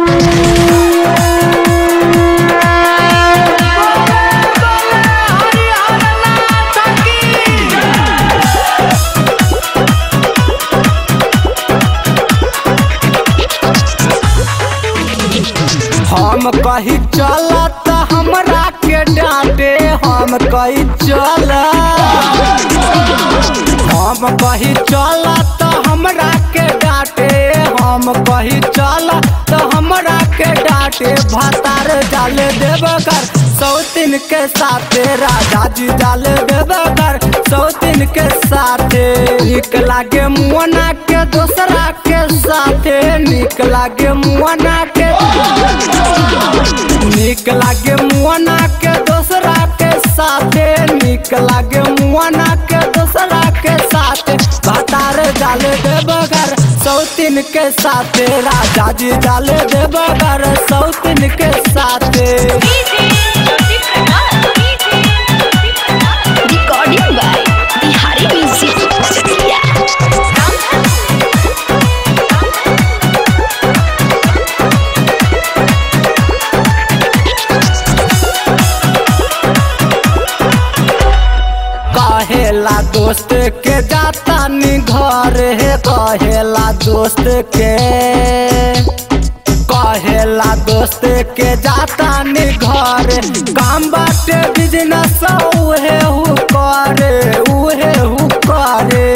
हम कही चल त हमरा के डांटे हम कही चल हम कही चल त हमरा के डांटे हम कही चल त हमरा के डांटे भातार डाले देवकर सौतिन के साथे राजा जी डाले देवकर सौतिन के साथे निक लागे मुअना के दोसरा के साथे निक लागे मुअना के निक लागे मुआना के दोसरा के साथे निक लागे मुआना के दोसरा के साथे भातार डाले देवगर सौतिन के साथे राजा जी डाले देवगर सौतिन के साथे Recording by Bihari Music Chakia. कहेला दोस्त के जाता नी घर हे कहेला दोस्त के कहेला दोस्त के जाता नी घर काम बाटे बिजनेस उहे हु करे उहे हु करे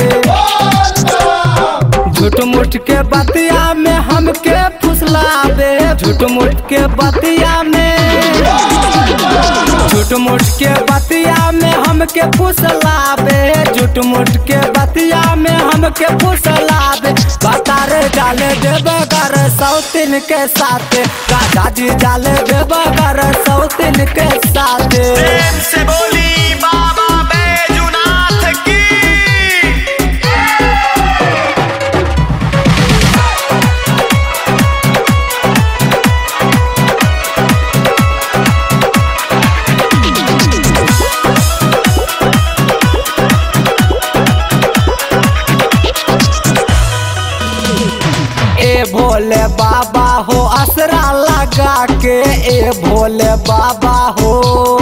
झूठ मूठ के बतिया में हमके फुसलावे झूठ मूठ के बतिया में झूठ मूठ के बतिया में हमके फुसलावे झूठ मूठ के बतिया में हमके फुसलावे बतारे डाले देवगर सौतिन के साथ राजा जी डाले देवगर सौतिन के साथ प्रेम से बोली बाबा बैजुनाथ की ए भोले बाबा हो असरा लगा के ए भोले बाबा हो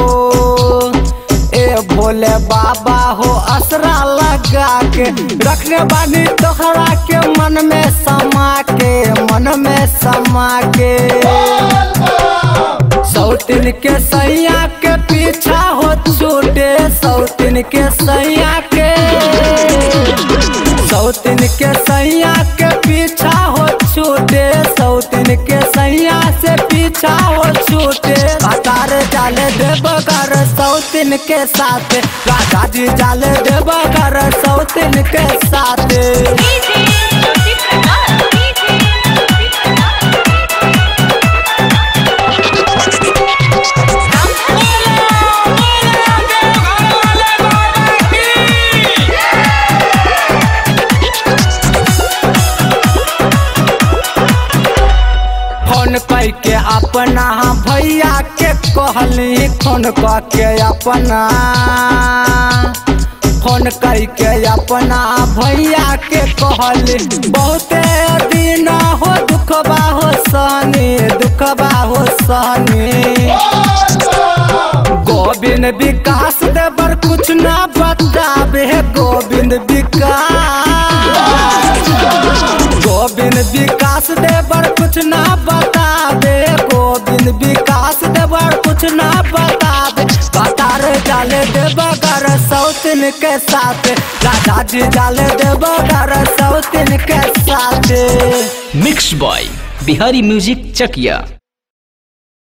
ए भोले बाबा हो असरा लगा के रखने बानी तोहरा के मन में समा के मन में समा के सौतिन के सैया के पीछा हो छूटे सौतिन के सैया के सौतिन के सैया के पीछा हो छूटे सौतिन के सैया से पीछा हो छूटे कतार जाले देवगर सौतिन के साथ राजा जी जाले देवगर सौतिन के साथ फोन करके अपना भैया के कहली फोन करके अपना फोन करके अपना भैया के कहली बहुते दिन हो दुखबा हो सनी दुखबा हो सनी गोविंद विकास देवर कुछ ना बताबे गोविंद विकास गोविंद विकास देवर कुछ ना बताबे गोविंद विकास देवर कुछ ना बताबे कतार डाले देवगर सौतिन के साथ राजा जी डाले देवगर सौतिन के साथ mix by Bihari music Chakiya